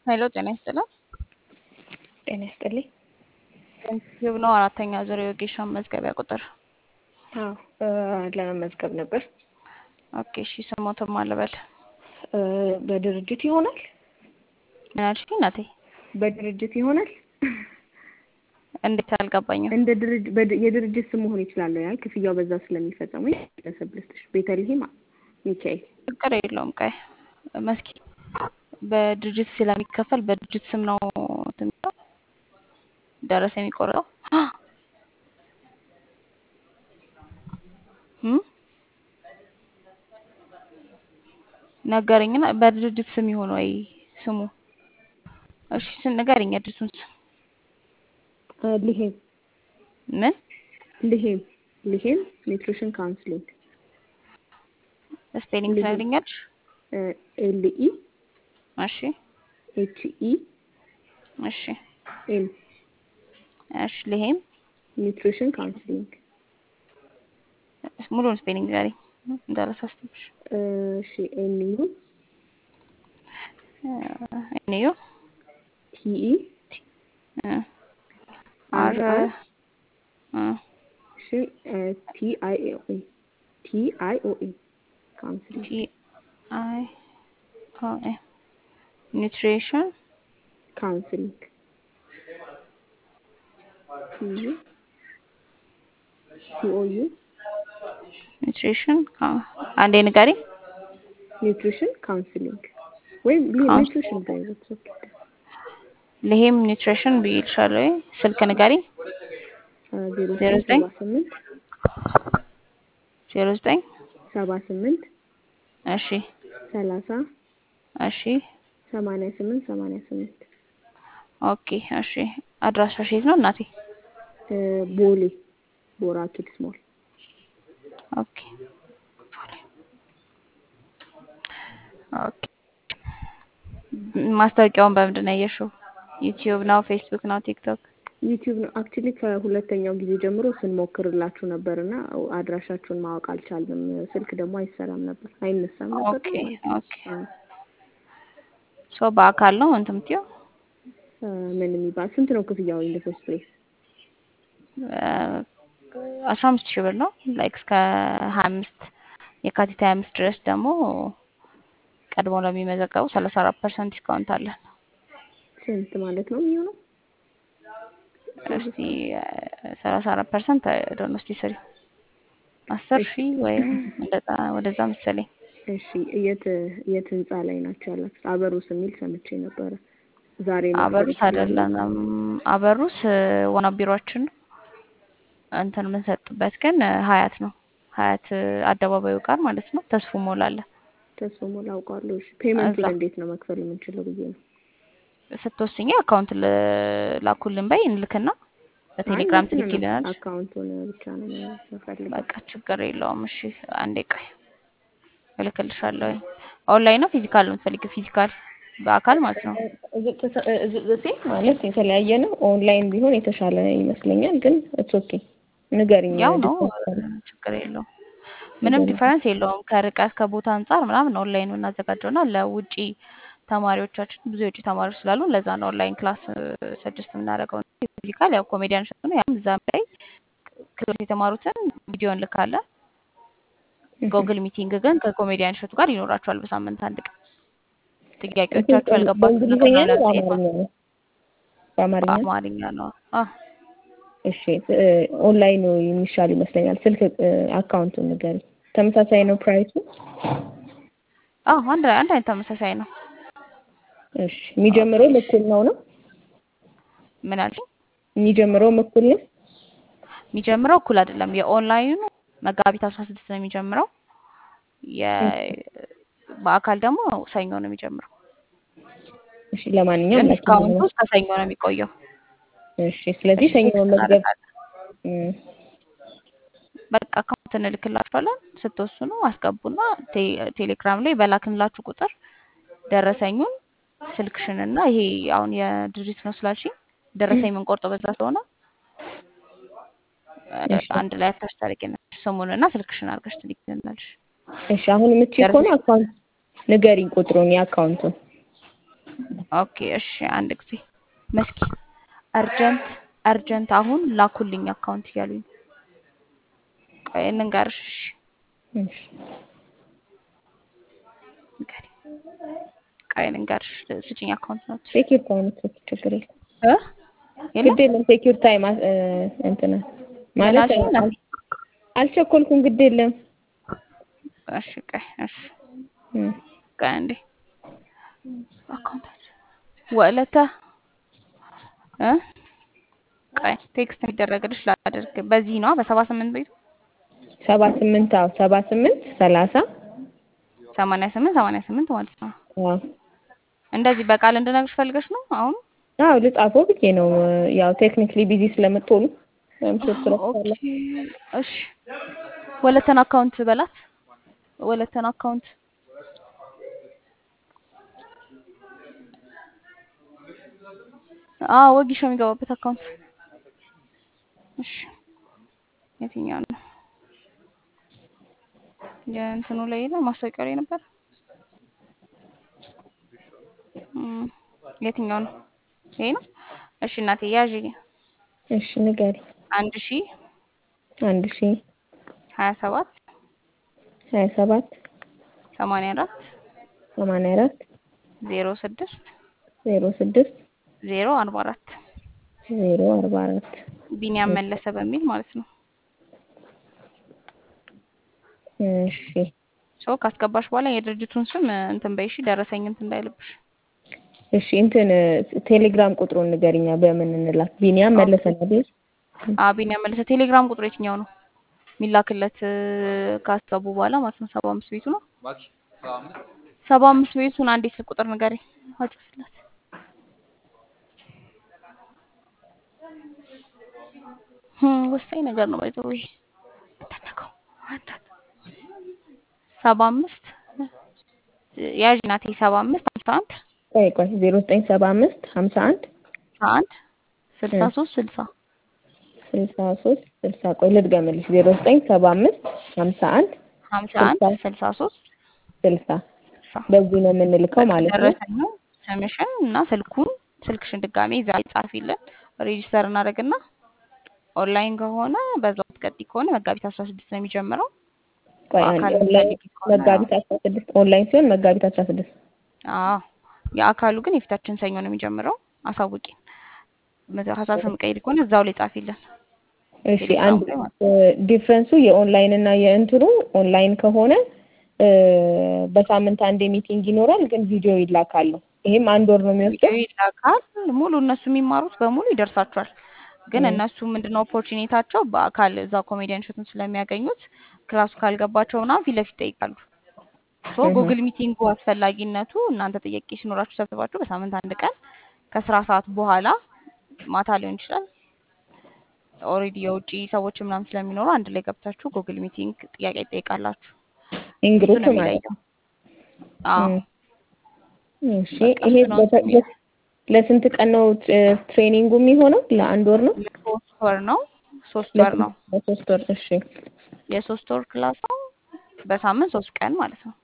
ሄሎ ጤና ይስጥልን። ጤና ይስጥልኝ። ዩቲዩብ ነው አራተኛ ዙር የወጌሻ መዝገቢያ ቁጥር። አዎ ለመመዝገብ ነበር። ኦኬ እሺ፣ ስሞትም አልበል እ በድርጅት ይሆናል? ምን አልሽኝ እናቴ? በድርጅት ይሆናል? እንዴት አልገባኝም። እንደ ድርጅት በድ- የድርጅት ስም መሆን ይችላል ያል ክፍያው በዛ ስለሚፈጸሙ ግለሰብ ልስጥሽ። ቤተልሔም ሚካኤል ችግር የለውም። ቀይ መስኪ በድርጅት ስለሚከፈል በድርጅት ስም ነው እንትን የሚለው ደረሰ የሚቆረጠው እም? ነገረኝና በድርጅት ስም ይሆን ወይ ስሙ? እሺ ስን ንገረኝ የድርጅቱን ስም እ ሊሄም ምን? ሊሄም ሊሄም ኒውትሪሽን ካውንስሊንግ ስፔሊንግ ሊሄም ትነግሪኛለሽ? ኤል ኢ እሺ ኤች ኢ እሺ ኤም እሺ ልሄም ኒውትሪሽን ካውንስሊንግ ሙሉውን ስፔሊንግ ንገሪኝ እንዳላሳስተምሽ። እሺ ኤን ዩ እኔዩ ቲ ኢ አር አር አር እ እሺ ቲ አይ ኦ ኤ ቲ አይ ኦ ኤ ካውንስሊንግ ቲ አይ ኦ ኤ ኒውትሪሽን ካውንስሊንግ ቲ ዩ ሲ ኦ ዩ ኒውትሪሽን አንዴ ንገሪኝ። ኒውትሪሽን ካውንስሊንግ ወይም ሊ- ካውንስ ኒውትሪሽን ባይዘት ልሄም ኒውትሪሽን ብይልሻለሁ። ወይ ስልክ ንገሪኝ። ዜሮ ዜሮ ዘጠኝ ዘጠኝ ሰባ ስምንት ዜሮ ዘጠኝ ሰባ ስምንት እሺ ሰላሳ እሺ ሰማንያ ስምንት ሰማንያ ስምንት ኦኬ እሺ አድራሻሽ የት ነው እናቴ? ቦሌ ቦራ ኪድስ ሞል ኦኬ ኦኬ ማስታወቂያውን በምንድን ነው ያየሽው? ዩቲዩብ ነው፣ ፌስቡክ ነው፣ ቲክቶክ? ዩቲዩብ ነው። አክቹሊ ከሁለተኛው ጊዜ ጀምሮ ስንሞክርላችሁ ነበር እና አድራሻችሁን ማወቅ አልቻልንም። ስልክ ደግሞ አይሰራም ነበር አይነሳም ነበር ኦኬ ማለት ነው። ኦኬ ሶ በአካል ነው እንትን የምትይው? አ፣ ምን የሚባል ስንት ነው ክፍያው? ኢን ፈርስት ፕሌስ አስራ አምስት ሺህ ብር ነው ላይክ እስከ ሀያ አምስት የካቲት ሀያ አምስት ድረስ ደግሞ ቀድሞ ለሚመዘገቡ ሰላሳ አራት ፐርሰንት ዲስካውንት አለን። ስንት ማለት ነው የሚሆነው? እስቲ ሰላሳ አራት ፐርሰንት ዶኖ እስቲ ስሪ አስር እሺ ሺህ ወይም እንደዛ ወደዛ መሰለኝ። እሺ የት የት ህንጻ ላይ ናቸው ያላችሁት? አበሩስ የሚል ሰምቼ ነበረ። ዛሬ መክፈል አበሩስ ይችላሉ? አይደለንም። አበሩስ ዋና ቢሮአችን ነው። እንትን የምንሰጥበት ግን ሀያት ነው። ሀያት አደባባዩ ጋር ማለት ነው። ተስፉ ሞል አለ ተስፎ ሞላ አውቃለሁ። እሺ ፔመንቱን እዛ እንዴት ነው መክፈል የምንችለው ብዬ ነው። ስትወስኝ አካውንት ል- ላኩልን በይ እንልክና አይ በቴሌግራም እንትን ነው ትልኪልናለሽ። አካውንቱን ብቻ ነው የምፈልገው። በቃ ችግር የለውም። እሺ አንዴ ቆይ እልክልሻለሁ። ኦንላይን ነው ፊዚካል ነው የምትፈልጊው? ፊዚካል በአካል ማለት ነው። ሴት ማለት የተለያየ ነው። ኦንላይን ቢሆን የተሻለ ይመስለኛል፣ ግን ኢትስ ኦኬ ንገሪኝ። ያው ነው ዲስካውንት ችግር የለውም። ምንም ንገሪኝ። ዲፈረንስ የለውም። ከርቀት ከቦታ አንጻር ምናምን ኦንላይን የምናዘጋጀውና ለውጪ ተማሪዎቻችን ብዙ የውጭ ተማሪዎች ስላሉ ለዛ ነው ኦንላይን ክላስ ሰጀስት የምናደርገው። ፊዚካል ያው ኮሜዲያን ሸቱ ነው። ያም እዛም ላይ ክላስ የተማሩትን ቪዲዮ እንልካለን። ጎግል ሚቲንግ ግን ከኮሜዲያን ሸቱ ጋር ይኖራቸዋል በሳምንት አንድ ቀን። ጥያቄዎቻችሁ ያልገባችሁ ነገር በእንግሊዝኛ ነው ነው ለመጠየቅ በአማርኛ ነው? በአማርኛ በአማርኛ ነው። አዎ እሺ እ፣ ኦንላይኑ የሚሻል ይመስለኛል። ስልክ እ፣ አካውንቱን ንገሪኝ። ተመሳሳይ ነው ፕራይሱ? አዎ አንድ አንድ አይነት ተመሳሳይ ነው። እሺ የሚጀምረው እኩል ነው ነው ምን አልሽኝ? የሚጀምረው እኩል ነው? የሚጀምረው እኩል አይደለም። የኦንላይኑ መጋቢት አስራ ስድስት ነው የሚጀምረው። የ በአካል ደግሞ ሰኞ ነው የሚጀምረው። እሺ ለማንኛውም ግን ላኪልኝ ዲስካውንቱ ነው። እስከ ሰኞ ነው የሚቆየው። እሺ ስለዚህ እሺ ሰኞ ቴክስት መመዝገብ እናደርጋለን። እም፣ በቃ አካውንት እንልክላችኋለን። ስትወስኑ አስገቡና ቴ- ቴሌግራም ላይ በላክንላችሁ ቁጥር ደረሰኙን ስልክሽንና ይሄ አሁን የድርጅት ነው ስላልሽኝ ደረሰኝ የምንቆርጠው በዛ ስለሆነ እ፣ እሺ አንድ ላይ አታች ታደርጊናለሽ። ስሙንና ስልክሽን አድርገሽ ትልኪልናለሽ። እሺ አሁን የምትችይ ከሆነ ደረሰኝ አካውንት ንገሪኝ ቁጥሩን የአካውንቱን ኦኬ እሺ፣ አንድ ጊዜ መስኪ አርጀንት አርጀንት አሁን ላኩልኝ አካውንት እያሉኝ ነው። ቆይ ልንገርሽ። እሺ እሺ ንገሪ። ቆይ ልንገርሽ፣ ስጭኝ አካውንት ነው ሴኪር ታይም ችግር የለም እ የለም ግድ የለም ሴኪር ታይም እንትን ማለት ምናልሽኝ እናቴ? አል- አልቸኮልኩም ግድ የለም እሺ ቆይ እሺ እም። ቆይ አንዴ አካውንታችን ወለተ እ ቆይ ቴክስት የሚደረግልሽ ላድርግ። በዚህ ነው በሰባ ስምንት ቤቱ ሰባ ስምንት አዎ ሰባ ስምንት ሰላሳ ሰማንያ ስምንት ሰማንያ ስምንት ማለት ነው። አዎ እንደዚህ በቃል እንድነግርሽ ፈልገሽ ነው አሁን? አዎ ልጻፈው ብዬ ነው ያው ቴክኒክሊ ቢዚ ስለምትሆኑ ወይም ሶስት ኦኬ ረፍታለ እሺ። ወለተን አካውንት በላት። ወለተን አካውንት አዎ ወጊሾ የሚገባበት አካውንት እሺ። የትኛው ነው? የእንትኑ ላይ ነው ማስታወቂያው ላይ ነበር። እም፣ የትኛው ነው? ይሄ ነው። እሺ እናቴ ያዥ እሺ ንገሪ አንድ ሺ አንድ ሺ ሀያ ሰባት ሀያ ሰባት ሰማንያ አራት ሰማንያ አራት ዜሮ ስድስት ዜሮ ስድስት ዜሮ አርባ አራት ዜሮ አርባ አራት ቢኒያም መለሰ በሚል ማለት ነው። እሺ ሰው ካስገባሽ በኋላ የድርጅቱን ስም እንትን በይሽ ደረሰኝ እንትን እንዳይልብሽ። እሺ እንትን ቴሌግራም ቁጥሩን ንገሪኛ በምን እንላክ ቢኒያም መለሰ ነው አይደል አ ቢኒያም መለሰ ቴሌግራም ቁጥሩ የትኛው ነው የሚላክለት ካሰቡ በኋላ ማለት ነው? ሰባ አምስት ቤቱ ነው። ሰባ አምስት ቤቱን አንዴ ስልክ ቁጥር ንገሪ አጭፍላት። ወሳኝ ነገር ነው ባይዘው ይሄ ተነካው ሰባ አምስት ያዥ ናቴ ሰባ አምስት ሀምሳ አንድ ቆይ ቆይ ዜሮ ዘጠኝ ሰባ አምስት ሀምሳ አንድ ሀምሳ አንድ ስልሳ ሶስት ስልሳ ስልሳ ሶስት ስልሳ ቆይ ልድገምልሽ ዜሮ ዘጠኝ ሰባ አምስት ሀምሳ አንድ ሀምሳ አንድ ስልሳ ሶስት ስልሳ ስልሳ በዚህ ነው የምንልከው ማለት ነው። ደረሰኝ ነው ስምሽን እና ስልኩን ስልክሽን ድጋሜ እዛ ላይ ጻፊልን ሬጂስተር እናደርግና ኦንላይን ከሆነ በዛው ትቀጥይ ከሆነ መጋቢት አስራ ስድስት ነው የሚጀምረው ቆይ አንድ በአካል ኦንላይን የምትፈልጊ ከሆነ መጋቢት አስራ ስድስት ኦንላይን ሲሆን መጋቢት አስራ ስድስት አዎ የአካሉ ግን የፊታችን ሰኞ ነው የሚጀምረው አሳውቂን ሀሳብ ቀይድ ከሆነ እዛው ላይ ጻፊልን እሺ ቴሌግራም አንድ ላይ ማለት ዲፍረንሱ የኦንላይን እና የእንትኑ ኦንላይን ከሆነ እ በሳምንት አንድ ሚቲንግ ይኖራል፣ ግን ቪዲዮ ይላካሉ። ይሄም አንድ ወር ነው የሚወስደው። ቪዲዮ ይላካል ሙሉ እነሱ የሚማሩት በሙሉ ይደርሳቸዋል ግን እ እነሱ ምንድነው ኦፖርቹኒታቸው በአካል እዛ ኮሜዲያን እሸቱን ስለሚያገኙት ክላሱ ካልገባቸው ምናምን ፊት ለፊት ይጠይቃሉ ሶ እህ ጉግል ሚቲንጉ አስፈላጊነቱ እናንተ ጥያቄ ሲኖራችሁ ሰብስባችሁ በሳምንት አንድ ቀን ከስራ ሰዓት በኋላ ማታ ሊሆን ይችላል ኦልሬዲ የውጭ ሰዎች ምናምን ስለሚኖሩ አንድ ላይ ገብታችሁ ጉግል ሚቲንግ ጥያቄ ይጠይቃላችሁ እሱ ኢንግሩፕ ነው ማለት የሚለየው ነው። አዎ እ እሺ በቃ ይሄ እሱ ነው በተ- የሚለው ለስንት ቀን ነው ት- ትሬኒንጉ የሚሆነው? ለአንድ ወር ነው? ለሶስት ወር ነው ሶስት ወር ለስንት ነው ለሶስት ወር። እሺ የሶስት ወር ክላስ ነው በሳምንት ሶስት ቀን ማለት ነው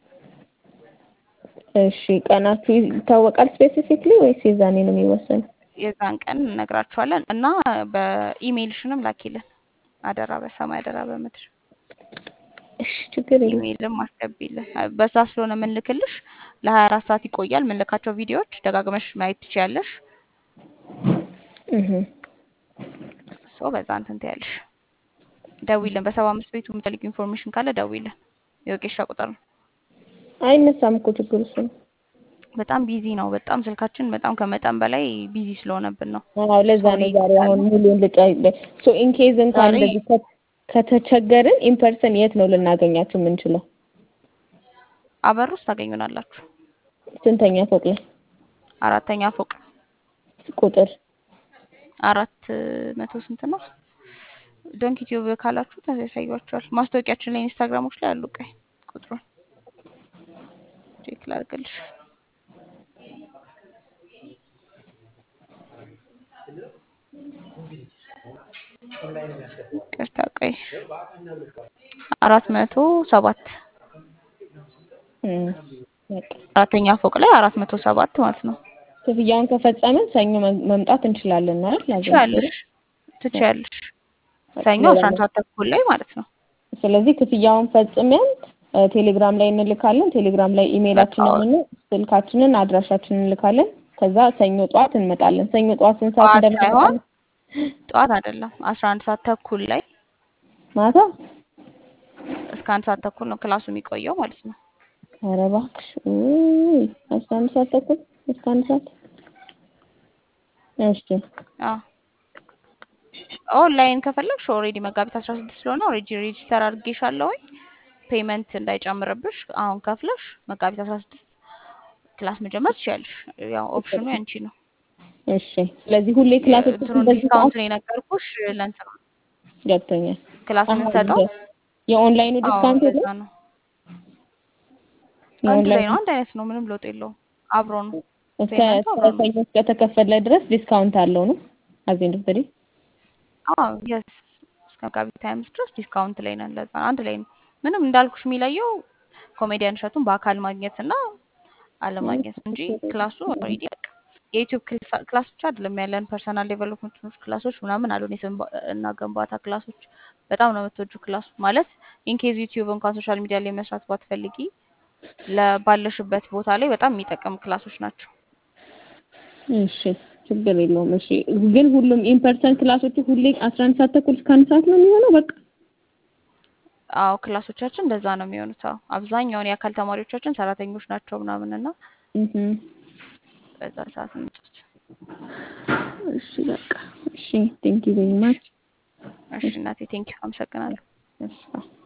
እሺ ቀናችሁ ይታወቃል ስፔሲፊክሊ ወይስ የዛኔ ነው የሚወሰነው? የዛን ቀን እነግራችኋለን እና በኢሜይልሽንም ላኪልን አደራ በሰማይ አደራ በምድር እሺ ችግር የለም። ኢሜይልም አስገቢልን በዛ ስለሆነ የምንልክልሽ ለሀያ አራት ሰዓት ይቆያል የምንልካቸው ቪዲዮዎች ደጋግመሽ ማየት ትችያለሽ እህ ሶ በዛ እንትን ትያለሽ ደዊልን በሰባ አምስት ቤቱ የምትፈልጊው ኢንፎርሜሽን ካለ ደዊልን የወቄሻ ቁጥር ነው አይነሳም እኮ ችግሩ እሱ ነው። በጣም ቢዚ ነው በጣም ስልካችን በጣም ከመጠን በላይ ቢዚ ስለሆነብን ነው አዎ ለዛ ሶሪ ነው ዛሬ አሁን ሙሉን ልጫ ሶ ኢን ኬዝ እንኳን ዛሬ እንደዚህ ከ- ከተቸገርን ኢምፐርሰን የት ነው ልናገኛችሁ የምንችለው? አበር ውስጥ ታገኙናላችሁ ስንተኛ ፎቅ ላይ አራተኛ ፎቅ ቁጥር? አራት መቶ ስንት ነው ዶንክ ዩቲዩብ ካላችሁ ያሳያችኋል ማስታወቂያችን ላይ ኢንስታግራሞች ላይ አሉ ቀይ ቁጥሩን ቼክ ላድርግልሽ ቅርታ ቆይ አራት መቶ ሰባት እም በቃ አራተኛ ፎቅ ላይ አራት መቶ ሰባት ማለት ነው። ክፍያውን ከፈጸምን ሰኞ መ- መምጣት እንችላለን አይደል? ላዘጋጅ ትችያለሽ ትችያለሽ። ሰኞ አስራ አንድ ሰዓት ተኩል ላይ ማለት ነው። ስለዚህ ክፍያውን ፈጽመን እ፣ ቴሌግራም ላይ እንልካለን። ቴሌግራም ላይ ኢሜይላችንን በቃ እና ስልካችንን አድራሻችንን እንልካለን። ከዛ ሰኞ ጠዋት እንመጣለን። ሰኞ ጠዋት ስንት ሰዓት ጠዋት እንደምንመጣ ሳይሆን ጠዋት አይደለም አስራ አንድ ሰዓት ተኩል ላይ ማታ? እስከ አንድ ሰዓት ተኩል ነው ክላሱ የሚቆየው ማለት ነው። ኧረ እባክሽ ውይ፣ አስራ አንድ ሰዓት ተኩል እስከ አንድ ሰዓት እሺ አዎ ኦንላይን ከፈለግሽ ኦልሬዲ መጋቢት አስራ ስድስት ስለሆነ ኦልሬዲ ሬጂስተር አድርጌሻለሁኝ። ፔመንት እንዳይጨምርብሽ አሁን ከፍለሽ መጋቢት አስራ ስድስት ክላስ መጀመር ትችያለሽ። ያው ኦፕሽኑ ያንቺ ነው። እሺ። ስለዚህ ሁሌ ክላሶች እንትኑን በዚህ ዲስካውንት ሰዓት ነው የነገርኩሽ ለእንትኑ ገብቶኛል። ክላስ አሁን የምንሰጠው የኦንላይኑ አዎ ዲስካውንት ለዛ የለም? ነው። አንድ ላይ የኦንላይኑ ነው፣ አንድ አይነት ነው፣ ምንም ለውጥ የለውም። አብሮ ነው እስከ ፔመንቱ እስከ አብሮ ነው። ሰኞ እስከተከፈለ ድረስ ዲስካውንት አለው ነው አዜንድ ፍሪ አዎ የስ እስከ መጋቢት ሀያ አምስት ድረስ ዲስካውንት ላይ ነን። ለዛ ነው አንድ ላይ ነው። ምንም እንዳልኩሽ የሚለየው ኮሜዲያን እሸቱን በአካል ማግኘት እና አለማግኘት ነው እንጂ ክላሱ ኦልሬዲ በቃ የዩቲዩብ ክልሳ- ክላስ ብቻ አይደለም ያለን ፐርሰናል ዴቨሎፕመንት ክላሶች ምናምን አሉን የስም ባ- እና ግንባታ ክላሶች በጣም ነው የምትወጁ ክላሱ ማለት ኢንኬዝ ዩቲዩብ እንኳን ሶሻል ሚዲያ ላይ መስራት ባትፈልጊ ለባለሽበት ቦታ ላይ በጣም የሚጠቅም ክላሶች ናቸው። እሺ ችግር የለውም። እሺ ግን ሁሉም ኢንፐርሰን ክላሶቹ ሁሌ አስራ አንድ ሰዓት ተኩል እስከ አንድ ሰዓት ነው የሚሆነው በቃ አዎ ክላሶቻችን እንደዛ ነው የሚሆኑት። አዎ አብዛኛውን የአካል ተማሪዎቻችን ሰራተኞች ናቸው ምናምን እና እህ በዛ ሰዓት እንጫወት። እሺ በቃ እሺ ቴንክ ዩ ቬሪ ማች እሺ እናቴ ቴንኪው አመሰግናለሁ። እሺ